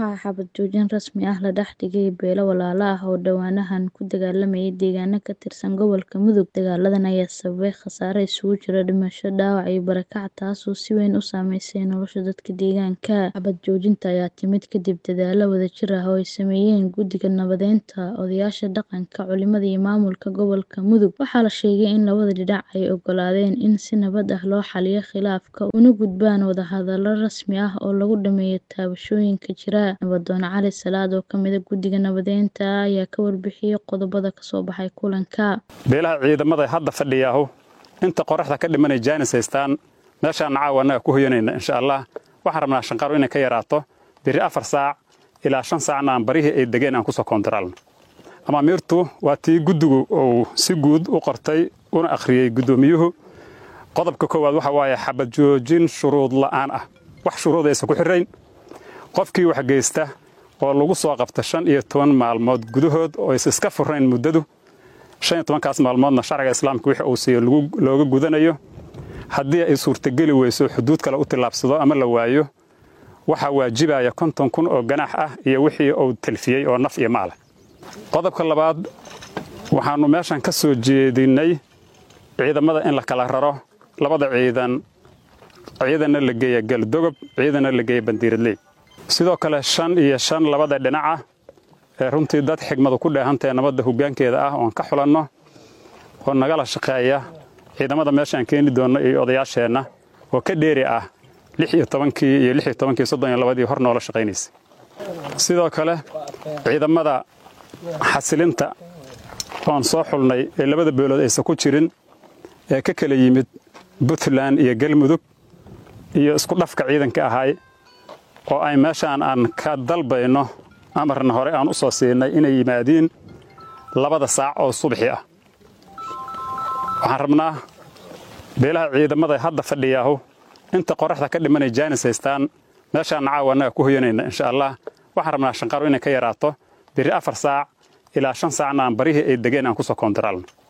waxaa xabad joojin rasmi ah la dhex dhigay beelo walaalo ah oo dhowaanahan ku dagaalamayay deegaano ka tirsan gobolka Mudug. Dagaaladan ayaa sababay khasaare isugu jira dhimasho, dhaawac iyo barakac taasoo si weyn u saameysay nolosha dadka deegaanka. Xabad joojinta ayaa timid kadib dadaallo wadajir ah oo ay sameeyeen Guddiga Nabadeynta, odayaasha dhaqanka, culimada iyo maamulka gobolka Mudug. Waxaa la sheegay in labada dhinac ay oggolaadeen in si nabad ah loo xalliyo khilaafka una gudbaan wadahadallo rasmi ah oo lagu dhammeeyo taabashooyinka jira. Nabadoon Cali Salaad oo ka mid ah Guddiga Nabadeynta ayaa ka warbixiyay qodobada ka soo baxay kulanka. beelaha ciidamada hadda fadhiyaahu inta qoraxda ka dhimanay jaanis haystaan meeshaan caawa annaga ku hoyanayna insha allah waxaan rabnaa shanqaru inay ka yaraato biri afar saac ilaa shan saacna aan barihii ay degeen aan kusoo koontaraalno amaamiirtu waa tii guddigu uu si guud u qortay una akhriyey guddoomiyuhu qodobka koowaad waxa waaye xabad joojin shuruud la'aan ah wax shuruud aysan ku xirrayn qofkii wax geysta oo lagu soo qabta shan iyo toban maalmood gudahood oo aysan iska furrayn muddadu shan iyo tobankaas maalmoodna sharciga islaamka wixii uu siiyo looga gudanayo haddii ay suurtageli weyso xuduud kale u tillaabsado ama la waayo waxaa waajibaya konton kun oo ganaax ah iyo wixii uu talfiyey oo naf iyo maala qodobka labaad waxaannu meeshan ka soo jeedinnay ciidamada in la kala raro labada ciidan ciidanna la geeya galdogob ciidanna la geeya bandiiradley sidoo kale shan iyo shan labada dhinaca ee runtii dad xigmadu ku dheehantae nabadda hoggaankeeda ah oon ka xulanno oo nagala shaqeeya ciidamada meeshaan keeni doonno iyo odayaasheenna oo ka dheeri ah lix iyo tobankii iyo lix iyo tobankii soddon iyo labadii hor noola shaqaynaysa sidoo kale ciidamada xasilinta oon soo xulnay ee labada beelood aysan ku jirin ee ka kala yimid puntland iyo galmudug iyo isku dhafka ciidanka ahay oo ay meeshaan aan ka dalbayno amarna hore aan u soo siinay inay yimaadiin labada saac oo subaxii ah waxaan rabnaa beelaha ciidamada hadda fadhiyaahu inta qoraxda ka dhimanay jaanis haystaan meeshaan caawa annaga ku hoyanayna insha allah waxaan rabnaa shanqaru inay ka yaraato biri afar saac ilaa shan saacna aan barihii ay degeen aan kusoo koontaraalno